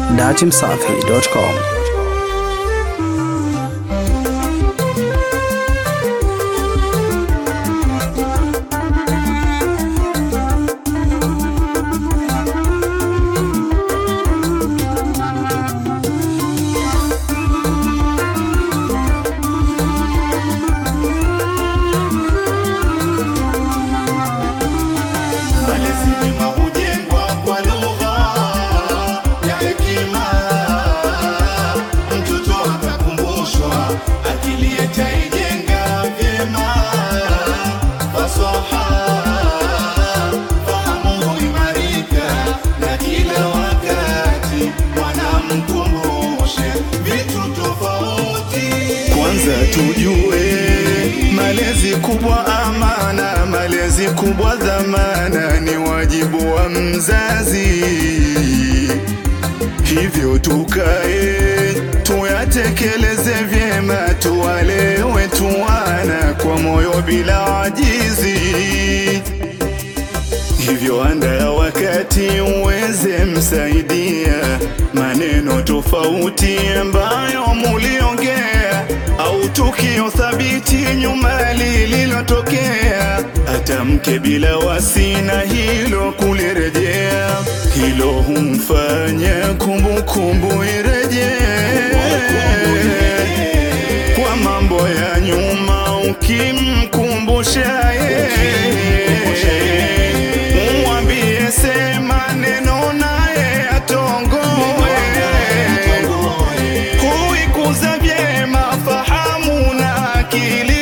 datimsafi.com. Malezi mema hujengwa kwa lugha ya hekima. Mtoto akakumbushwa, akili ataijenga vyema. Fasaha, fahamu huimarika, na kila wakati wanamkumbushe vitu tofauti. Kwanza tujue malezi kubwa amana, malezi kubwa dhamana, ni wajibu wa mzazi. Hivyo tukae tuyatekeleze vyema, tuwalewe tuwana kwa moyo bila ajizi. Hivyo anda wakati uweze msaidia maneno tofauti ambayo muliongea, au tukio thabiti nyuma lililotokea, atamke bila wasi na hilo kulirejea, hilo humfanya kumbukumbu irejee kwa mambo ya nyuma ukimkumbusha yeye, umwambie sema neno naye atongoe, kuikuza vyema fahamu na akili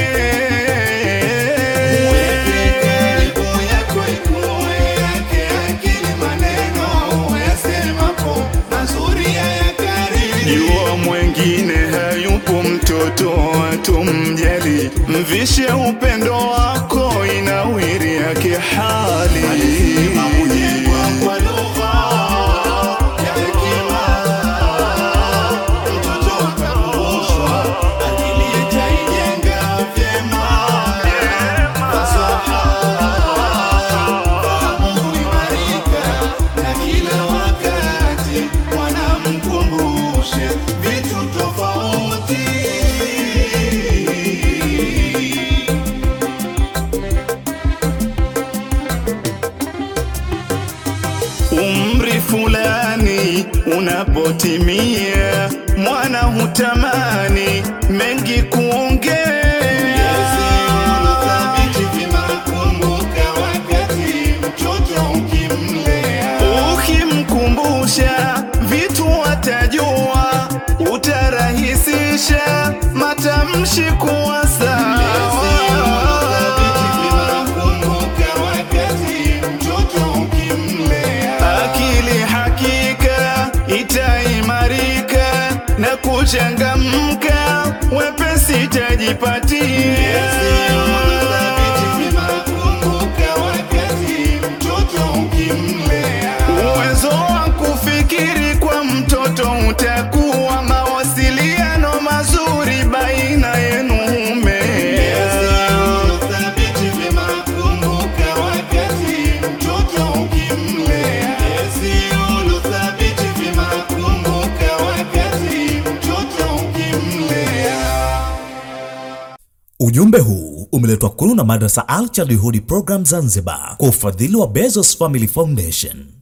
Jua mwengine hayupo mtoto atumjali, mvishe upendo wako inawiri yake hali. Vitu tofauti umri fulani unapotimia, mwana hutamani mengi kuongea. Ukimkumbusha vitu atajua, utarahisisha matamshi kuwa sawa. akili hakika itaimarika na kuchangamka, wepesi tajipatia. Uwezo wa kufikiri kwa mtoto utakuwa, mawasiliano mazuri baina yenu humea. Ujumbe huu umeletwa kwenu na Madrasa Al Childhood Program Zanzibar kwa ufadhili wa Bezos Family Foundation.